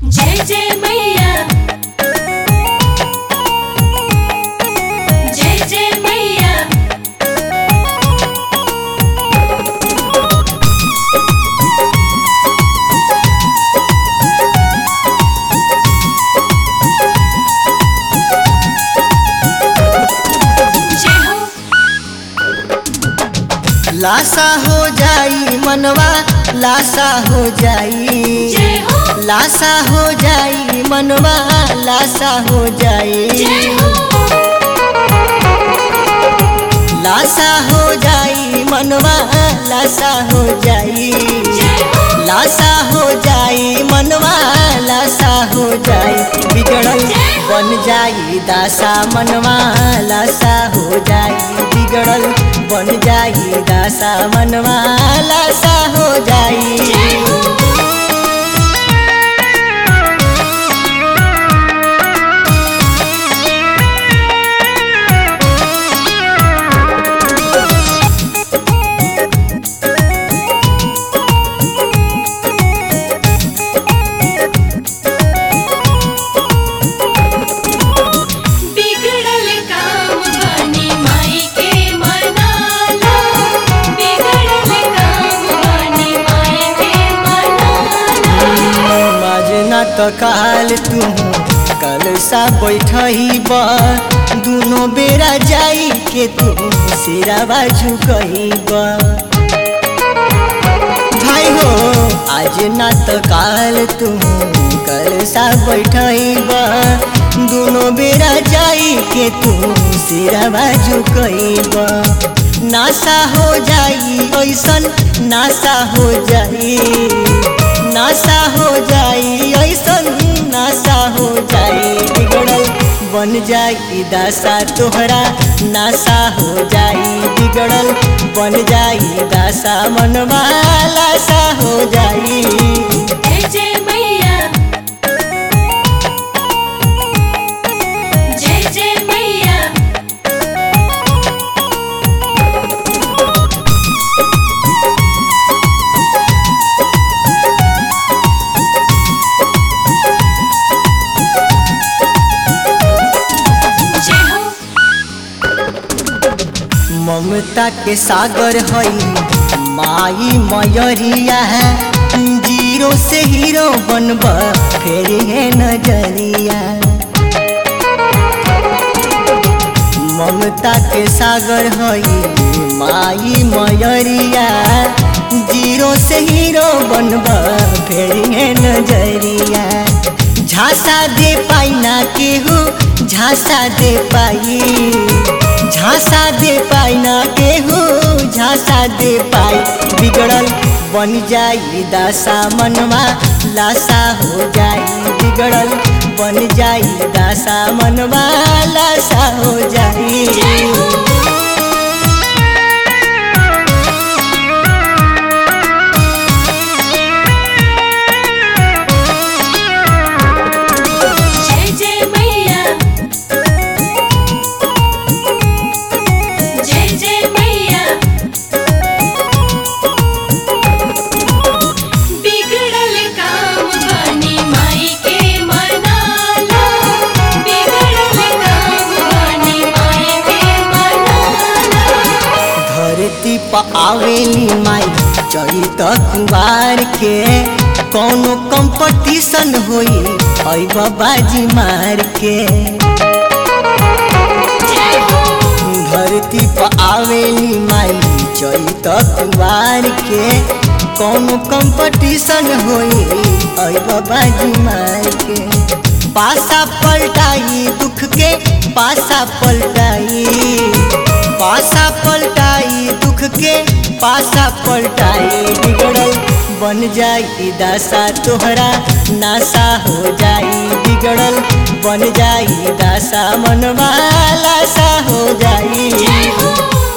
जय जय मैया जय जय मैया जय हो लाशा हो जाई मनवा लाशा हो जाई जय हो लाशा हो जाई मनवा लाशा हो जाई जय हो लाशा हो जाई मनवा लाशा हो जाई जय हो लाशा हो जाई मनवा लाशा हो जाई बिगड़ल बन जाई दासा मनवा लाशा हो जाई बिगड़ल बन जाई दासा मनवा लाशा हो जाई बिगड़ल काम बनी माई के मनाला बिगड़ल काम बनी माई के मनाला माजना तो काल तू कल सा बैठही बा दुनो बेरा जाई के तू सिरावा झुकही बा भाई हो आज ना तो काल तू कल सा बैठही बा दुनो बेरा जाई के तू सिरावा झुकही बा नासा हो जाई ऐसन नासा हो जाई नासा हो जाई ऐसन नासा हो जाई बिगड़ल बन जाई दासा तोहरा नासा हो जाई बिगड़ल बन जाई दासा मनवा लासा हो जाई जय जय मैया जय जय मैया जय हो ममता के सागर हई माई मयरिया है जीरो से हीरो बनब फेर है नजरिया ममता के सागर हई माई मयरिया जीरो से हीरो बनब फेर है नजरिया झांसा दे पाई ना केहू झांसा दे पाई झांसा दे पाई ना केहू झांसा दे पाई बिगड़ल बन जाई दासा मनवा लाशा हो जाई बिगड़ल बन जाई दासा मनवा लाशा हो जाई जय जय मैया जय जय मैया बिगड़ल काम बनी माई के मनाला बिगड़ल काम बनी माई के मनाला धरती पर आवेली माई चरित कुवार के कौनो कंपटीशन होई हई बाबाजी मार के जय हो धरती पर आवेली माई चरित कुवार के कौनो कंपटीशन होई हई बाबाजी मार के पासा पलटाई दुख के पासा पलटाई पासा पलटाई दुख के पासा पलटाई बिगड़ल बन जाई दासा तोहरा नासा हो जाई बिगड़ल बन जाई दासा मनवा लासा हो जाई जय हो